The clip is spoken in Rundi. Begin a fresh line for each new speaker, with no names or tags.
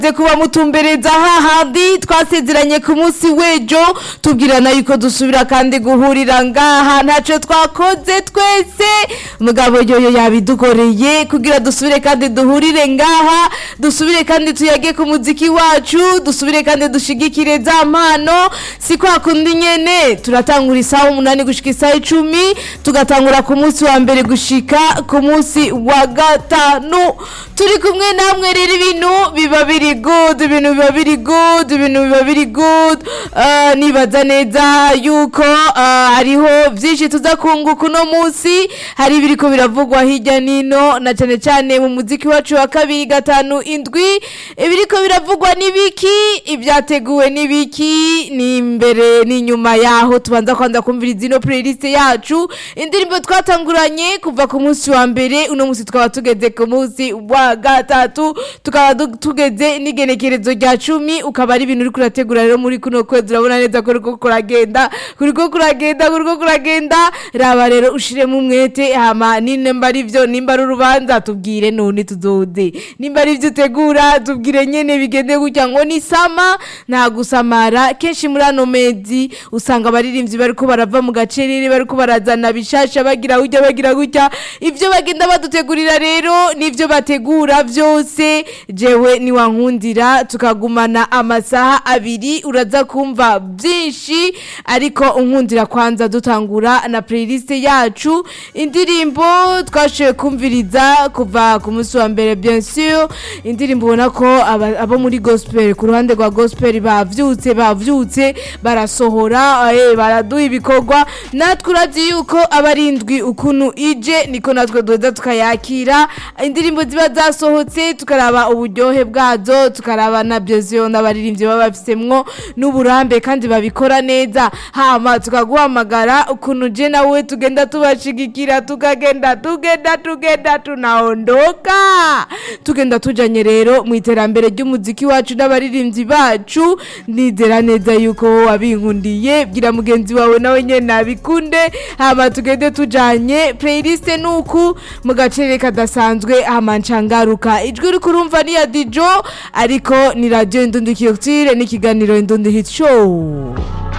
Ze kuba mutumbereza hahandi twasezeranye ku munsi w'ejo tubwirana yuko dusubira kandi guhurira ngaha ntaco twakoze twese mugabo yoyo yabidukoreye kugira dusubire kandi duhurire ngaha dusubire kandi tuyage ku muziki wacu dusubire kandi dushigikire za mpano si kwa kundi nyene turatangura isaha umunani gushika isaha icumi tugatangura ku munsi wa mbere gushika ku munsi wa gatanu turi kumwe namwe rero ibintu biba biri good ibintu biba biri good ibintu biba biri good uh, nibaza neza yuko uh, hariho vyinshi tuza kunguka uno munsi hari ibiriko biravugwa hirya nino na cane cane mu muziki wacu wa kabiri gatanu indwi ibiriko biravugwa n'ibiki ibyateguwe n'ibiki ni imbere n'inyuma yaho tubanza kwanza kumviriza ino playlist yacu indirimbo twatanguranye kuva ku munsi wa mbere uno munsi tukaba tugeze ku munsi wa gatatu tukaba du- tugeze n'igenekerezo rya cumi ukaba ari ibintu uri kurategura rero muri kuno kwezi urabona neza ko uriko kuragenda kuriko kuragenda kuriko kuragenda raba rero ushiremo umwete hama nimba ari vyo nimba ari urubanza tubwire none tuzoze nimba ari vyo utegura tubwire nyene bigende gutya ngo ni sama nta gusamara kenshi muri ano mezi usanga abaririmbyi bariko barava mu gacerere bariko barazana bishasha bagira gutya bagira gutya ivyo bagenda badutegurira rero nivyo bategura vyose jewe niwankundira tukagumana amasaha abiri uraza kumva byinshi ariko unkundira kwanza dutangura na playlist yacu indirimbo twashoboye kumviriza kuva ku munsi wa mbere bien sûr indirimbo ubona ko aba- abo muri gospel ku ruhande rwa gospel bavyutse bavyutse barasohora eh, baraduha ibikorwa natwe urazi yuko abarindwi ukuntu ije niko natwe duheza tukayakira indirimbo ziba zasohotse tukaraba uburyohe bwazo tukaraba na byoziyo n'abaririmbyi baba bafisemwo n'uburambe kandi babikora neza hama tukaguhamagara ukuntu je nawe tugenda tubashigikira tukagenda tugenda tugenda tunaondoka tugenda tujanye rero mu iterambere ry'umuziki wacu n'abaririmbyi bacu nizera neza yuko wowe wabinkundiye bwira mugenzi wawe nawe nyene abikunde hama tugende tujanye playlist nuku mu gacere kadasanzwe hama ncangaruka ijwi uri kurumva ni ya dijo ariko ni radio indundi kiyotire n'ikiganiro indundi hit show